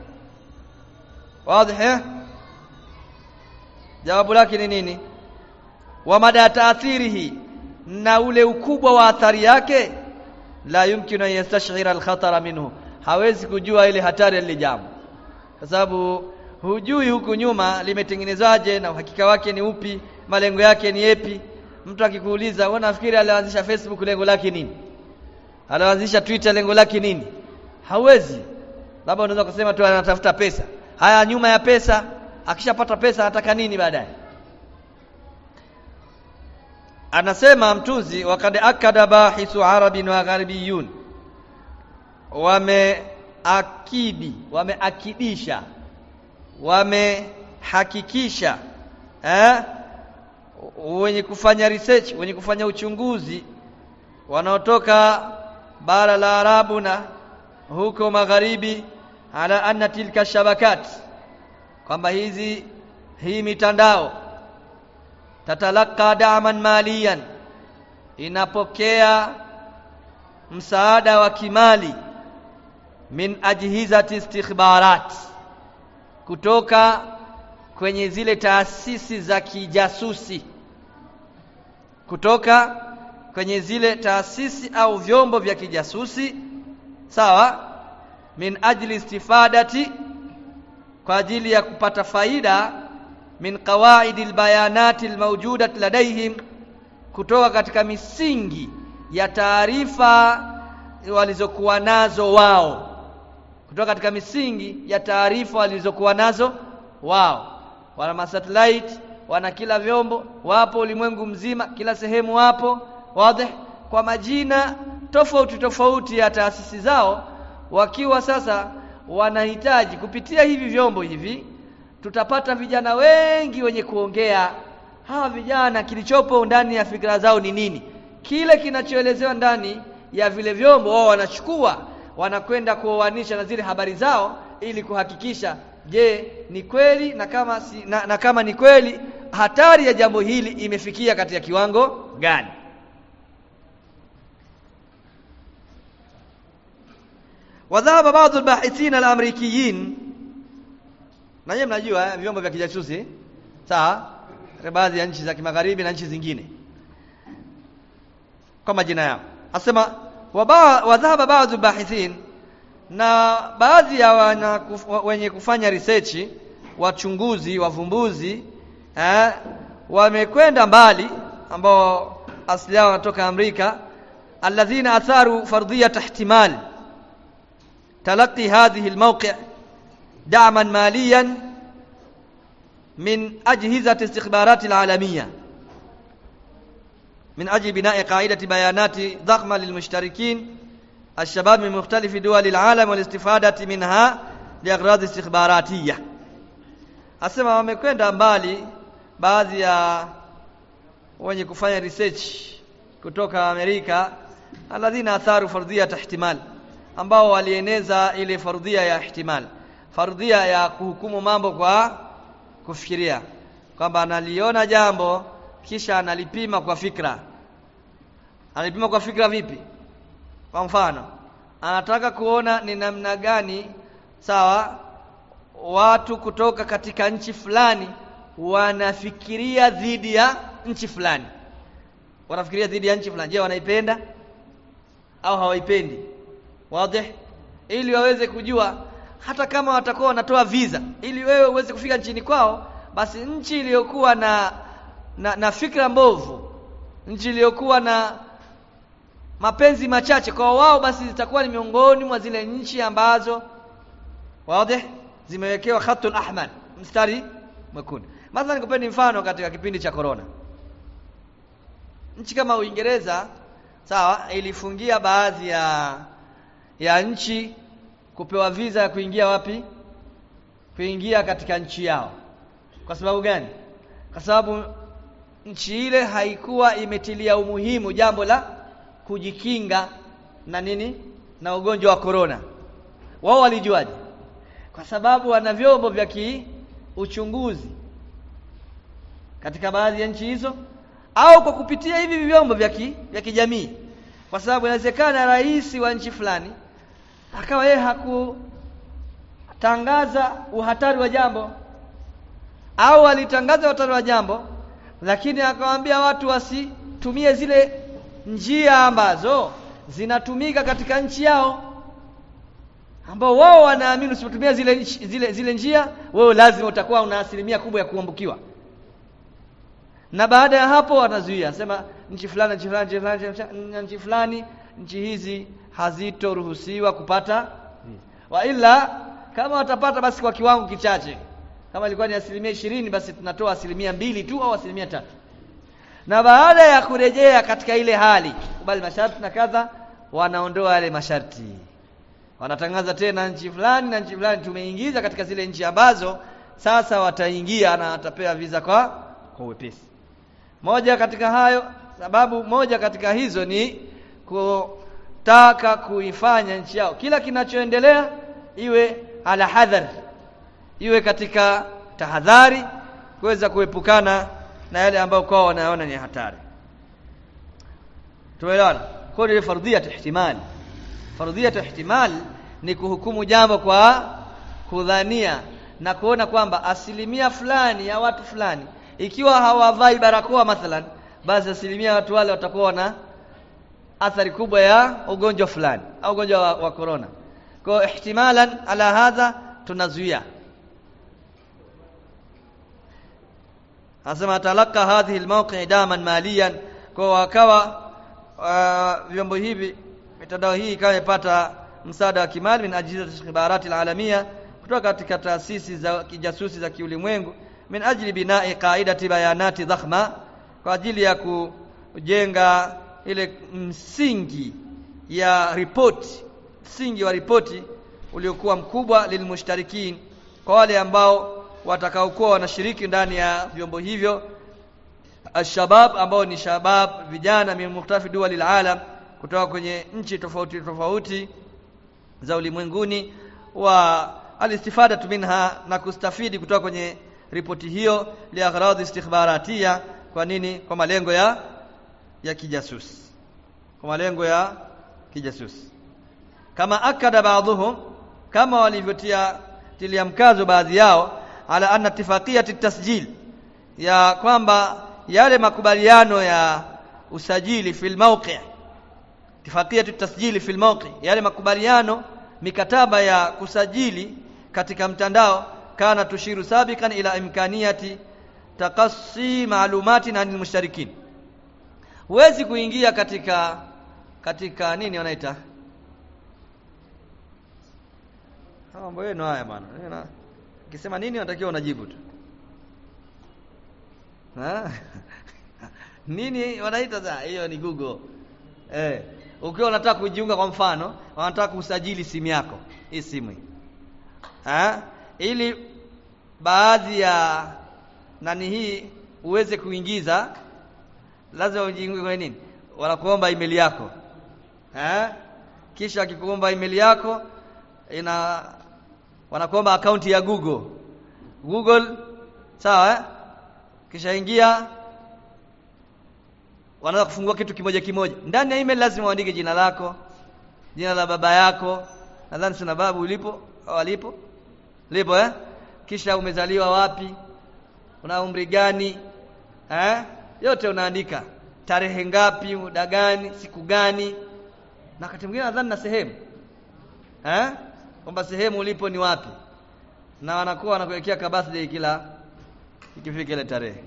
wazi jawabu lake ni nini wa mada taathirihi na ule ukubwa wa athari yake la yumkinu an yastashira alkhatara minhu hawezi kujua ile hatari ile jambo kwa sababu hujui huku nyuma limetengenezwaje na uhakika wake ni upi malengo yake ni yepi mtu akikuuliza wewe nafikiri alianzisha Facebook lengo lake nini alianzisha Twitter lengo lake nini hawezi labda unaweza kusema tu anatafuta pesa haya nyuma ya pesa akishapata pesa anataka nini baadaye anasema mtunzi wakad akada bahithu arabin wa gharibiyun wameakidi wameakidisha wamehakikisha eh wenye kufanya research wenye kufanya uchunguzi wanaotoka bara la Arabu na huko magharibi ala anna tilka shabakat kwamba hizi hii mitandao tatalaka da'man maliyan inapokea msaada wa kimali min ajhizati istikhbarat kutoka kwenye zile taasisi za kijasusi kutoka kwenye zile taasisi au vyombo vya kijasusi sawa min ajli istifadati kwa ajili ya kupata faida min qawaidi albayanati almawjudat ladaihim kutoka katika misingi ya taarifa walizokuwa nazo wao kutoka katika misingi ya taarifa walizokuwa nazo wao wana masatellite wana kila vyombo wapo ulimwengu mzima kila sehemu wapo wazi kwa majina tofauti tofauti ya taasisi zao wakiwa sasa wanahitaji kupitia hivi vyombo hivi tutapata vijana wengi wenye kuongea hawa vijana kilichopo ndani ya fikra zao ni nini kile kinachoelezewa ndani ya vile vyombo wao wanachukua wanakwenda kuoanisha na zile habari zao ili kuhakikisha je ni kweli na kama si, na, na kama ni kweli hatari ya jambo hili imefikia katika kiwango gani وذهب بعض الباحثين الامريكيين na nyinyi mnajua vyombo vya kijasusi sawa baadhi ya nchi za kimagharibi na nchi zingine kwa majina yao asema wadhahaba baadhi bahithin na baadhi ya wana kuf, wenye kufanya research wachunguzi wavumbuzi eh, wamekwenda mbali ambao asili yao wanatoka Amerika alladhina atharu fardhiyat ihtimal تلقي هذه الموقع دعما ماليا من أجهزة استخبارات العالمية من أجل بناء قاعدة بيانات ضخمة للمشتركين الشباب من مختلف دول العالم والاستفادة منها لأغراض استخباراتية asema wamekwenda mbali baadhi ya wenye kufanya research kutoka Amerika alladhina atharu fardhiyat ihtimal ambao walieneza ile fardhia ya ihtimal fardhia ya kuhukumu mambo kwa kufikiria kwamba analiona jambo kisha analipima kwa fikra analipima kwa fikra vipi kwa mfano anataka kuona ni namna gani sawa watu kutoka katika nchi fulani wanafikiria dhidi ya nchi fulani wanafikiria dhidi ya nchi fulani je wanaipenda au hawaipendi wazi ili waweze kujua hata kama watakuwa wanatoa visa ili wewe uweze kufika nchini kwao basi nchi iliyokuwa na, na na fikra mbovu nchi iliyokuwa na mapenzi machache kwa wao basi zitakuwa ni miongoni mwa zile nchi ambazo wazi zimewekewa khatul ahmar mstari mwekundu mathalan nikupeni mfano katika kipindi cha corona nchi kama Uingereza sawa ilifungia baadhi ya ya nchi kupewa visa ya kuingia wapi kuingia katika nchi yao kwa sababu gani kwa sababu nchi ile haikuwa imetilia umuhimu jambo la kujikinga na nini na ugonjwa wa corona wao walijuaje kwa sababu wana vyombo vya kiuchunguzi katika baadhi ya nchi hizo au kwa kupitia hivi vyombo vya ki, vya kijamii kwa sababu inawezekana rais wa nchi fulani akawa yeye hakutangaza uhatari wa jambo au alitangaza uhatari wa jambo lakini akawaambia watu wasitumie zile njia ambazo zinatumika katika nchi yao ambao wao wanaamini usipotumia zile, zile, zile njia wewe lazima utakuwa una asilimia kubwa ya kuambukiwa na baada ya hapo wanazuia sema nchi fulani nchi fulani nchi fulani nchi fulani nchi hizi hazitoruhusiwa kupata wa ila kama watapata basi kwa kiwango kichache kama ilikuwa ni asilimia ishirini basi tunatoa asilimia mbili tu au asilimia tatu na baada ya kurejea katika ile hali kubali masharti na kadha wanaondoa yale masharti wanatangaza tena nchi fulani na nchi fulani tumeingiza katika zile nchi ambazo sasa wataingia na watapewa visa kwa kwa wepesi moja katika hayo sababu moja katika hizo ni kutaka kuifanya nchi yao kila kinachoendelea iwe ala hadhar iwe katika tahadhari kuweza kuepukana na yale ambayo kwao wanaona ni hatari tumeelewana kwa hiyo fardhiyat ihtimal fardhiyat ihtimal ni kuhukumu jambo kwa kudhania na kuona kwamba asilimia fulani ya watu fulani ikiwa hawavai barakoa mathalan basi asilimia watu wale watakuwa na athari kubwa ya ugonjwa fulani au ugonjwa wa, wa corona kwa ihtimalan ala hadha tunazuia anasema talaka hadhihi almawqi daman maliyan kwa wakawa uh, vyombo hivi mitandao hii ikawa imepata msaada wa kimali min ajili ikhbarati alalamia kutoka katika taasisi za kijasusi za kiulimwengu min ajli binai qaidati bayanati dhakhma kwa ajili ya kujenga ile msingi ya ripoti msingi wa ripoti uliokuwa mkubwa lilmushtarikin kwa wale ambao watakaokuwa wanashiriki ndani ya vyombo hivyo alshabab ambao ni shabab vijana min mukhtafi duwali alalam kutoka kwenye nchi tofauti tofauti za ulimwenguni wa alistifada minha na kustafidi kutoka kwenye ripoti hiyo liaghradi istikhbaratia kwa nini kwa malengo ya ya kijasusi kwa malengo ya kijasusi kama akada baadhuhum kama walivyotia tilia mkazo baadhi yao ala anna ittifaqiyat tasjil ya kwamba yale makubaliano ya usajili fil mawqi' ittifaqiyat tasjili fil mawqi' yale makubaliano mikataba ya kusajili katika mtandao kana tushiru sabikan ila imkaniyati taqassi ma'lumatin anil mushtarikin huwezi kuingia katika katika nini wanaita mambo yenu haya bwana ukisema nini unatakiwa unajibu tu nini wanaita sasa hiyo ni google eh ukiwa unataka kujiunga kwa mfano wanataka kusajili simu yako hii simu hii ha? ili baadhi ya nani hii uweze kuingiza lazima ujiunge kwenye nini wanakuomba email yako ha? kisha akikuomba email yako ina wanakuomba akaunti ya Google Google sawa eh? kisha ingia wanaanza kufungua kitu kimoja kimoja ndani ya email lazima uandike jina lako jina la baba yako nadhani sina babu ulipo au alipo lipo eh kisha umezaliwa wapi una umri gani eh yote unaandika tarehe ngapi muda gani siku gani na wakati mwingine nadhani na sehemu eh kwamba sehemu ulipo ni wapi na wanakuwa wanakuwekea ka birthday kila ikifika ile tarehe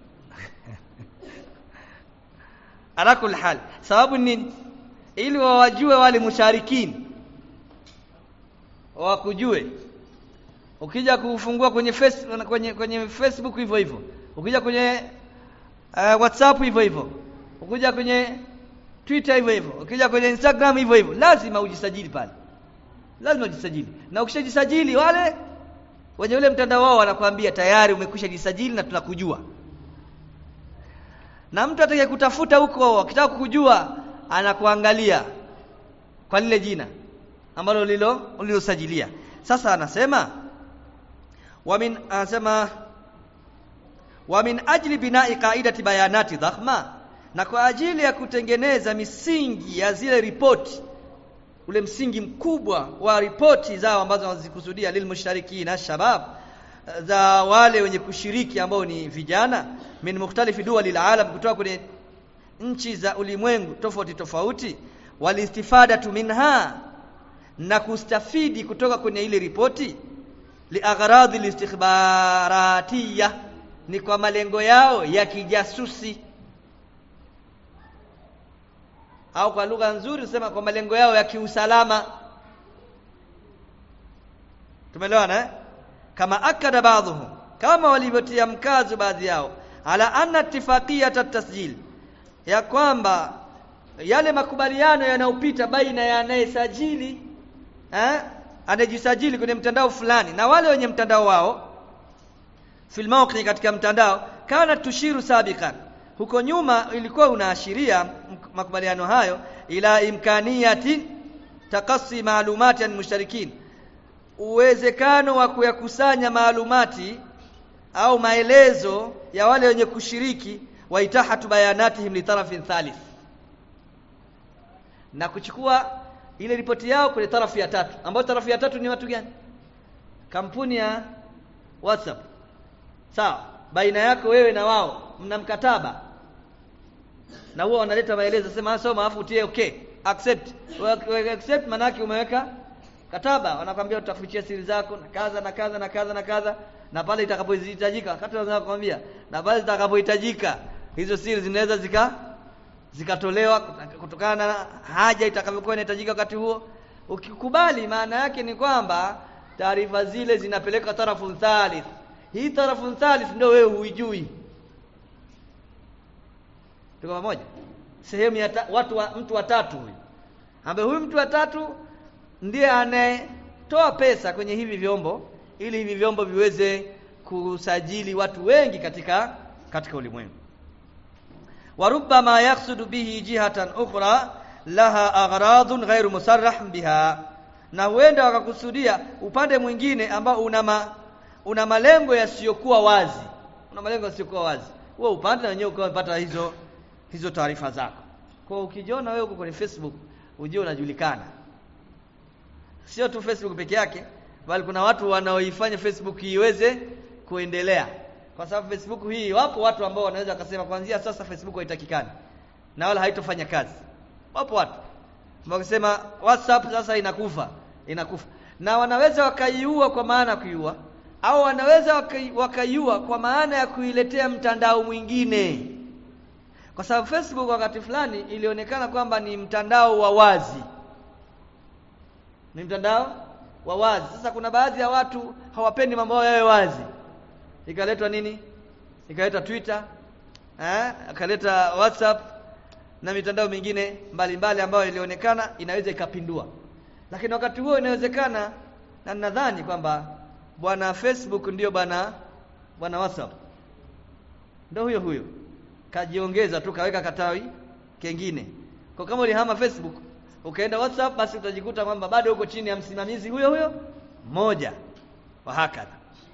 ala kul hal sababu nini ili wawajue wale musharikini wakujue ukija kufungua kwenye face, kwenye kwenye Facebook hivyo hivyo ukija kwenye uh, WhatsApp hivyo hivyo ukija kwenye Twitter hivyo hivyo ukija kwenye Instagram hivyo hivyo lazima ujisajili pale lazima ujisajili na ukishajisajili wale wenye ule mtandao wao wanakuambia tayari umekwisha jisajili na tunakujua na mtu atakaye kutafuta huko akitaka kukujua anakuangalia kwa lile jina ambalo lilo ulilosajilia sasa anasema wa min anasema wa min ajli bina'i qaidati bayanati dhakhma na kwa ajili ya kutengeneza misingi ya zile ripoti ule msingi mkubwa wa ripoti zao ambazo wanazikusudia lilmusharikina shabab za wale wenye kushiriki ambao ni vijana min mukhtalifi duwali alalam kutoka kwenye nchi za ulimwengu tofauti tofauti walistifadatu minha na kustafidi kutoka kwenye ile ripoti liagharadhi listikhbaratiya ni kwa malengo yao ya kijasusi au kwa lugha nzuri tusema kwa malengo yao ya kiusalama tumeelewana eh? kama akada baadhuhum kama walivyotia mkazo baadhi yao ala anna ittifaqiyat at-tasjil ya kwamba yale makubaliano yanayopita baina ya anayesajili eh anayejisajili kwenye mtandao fulani na wale wenye mtandao wao fil mawqi katika mtandao kana tushiru sabiqan huko nyuma ilikuwa unaashiria makubaliano hayo ila imkaniyati takassi maalumati an musharikin uwezekano wa kuyakusanya maalumati au maelezo ya wale wenye kushiriki wa itahatu bayanatihim li tarafin thalith na kuchukua ile ripoti yao kwenye tarafu ya tatu ambayo tarafu ya tatu ni watu gani kampuni ya WhatsApp sawa baina yako wewe na wao mna mkataba na huwa wanaleta maelezo sema soma afu utie okay accept Wewe accept manake umeweka kataba wanakwambia tutafichia siri zako na kaza na kaza na kaza na kaza na pale itakapohitajika wakati wanaweza kukwambia na pale zitakapohitajika hizo siri zinaweza zika zikatolewa kutokana na haja itakavyokuwa inahitajika wakati huo ukikubali maana yake ni kwamba taarifa zile zinapeleka tarafu thalith hii tarafu thalith ndio wewe huijui tuko pamoja sehemu ya ta, watu wa, mtu wa tatu huyu ambaye huyu mtu wa tatu ndiye anayetoa pesa kwenye hivi vyombo ili hivi vyombo viweze kusajili watu wengi katika katika ulimwengu وربما يقصد به جهة أخرى لها أغراض غير مصرح بها na huenda wakakusudia upande mwingine ambao una ma, una malengo yasiyokuwa wazi una malengo yasiyokuwa wazi huo upande na wenyewe ukawa umepata hizo hizo taarifa zako kwa ukijiona wewe uko kwenye Facebook ujue unajulikana sio tu Facebook peke yake bali kuna watu wanaoifanya Facebook iweze kuendelea kwa sababu Facebook hii wapo watu ambao wanaweza wakasema kuanzia sasa Facebook haitakikani na wala haitofanya kazi wapo watu wakisema WhatsApp sasa inakufa inakufa na wanaweza wakaiua kwa maana ya kuiua au wanaweza wakai- wakaiua kwa maana ya kuiletea mtandao mwingine kwa sababu Facebook wakati fulani ilionekana kwamba ni mtandao wa wazi ni mtandao wa wazi sasa kuna baadhi ya watu hawapendi mambo yao yawe wazi ikaletwa nini ikaletwa Twitter eh akaleta WhatsApp na mitandao mingine mbalimbali ambayo ilionekana inaweza ikapindua lakini wakati huo inawezekana na nadhani kwamba bwana Facebook ndio bwana bwana WhatsApp ndio huyo huyo kajiongeza tu kaweka katawi kengine kwa kama ulihama Facebook ukaenda WhatsApp basi utajikuta kwamba bado uko chini ya msimamizi huyo huyo mmoja wa hakadha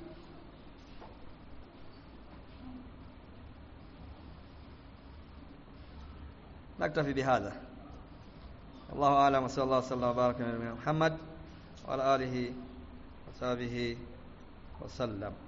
نكتفي بهذا الله أعلم وصلى الله وسلم وبارك على نبينا محمد وعلى آله وصحبه وسلم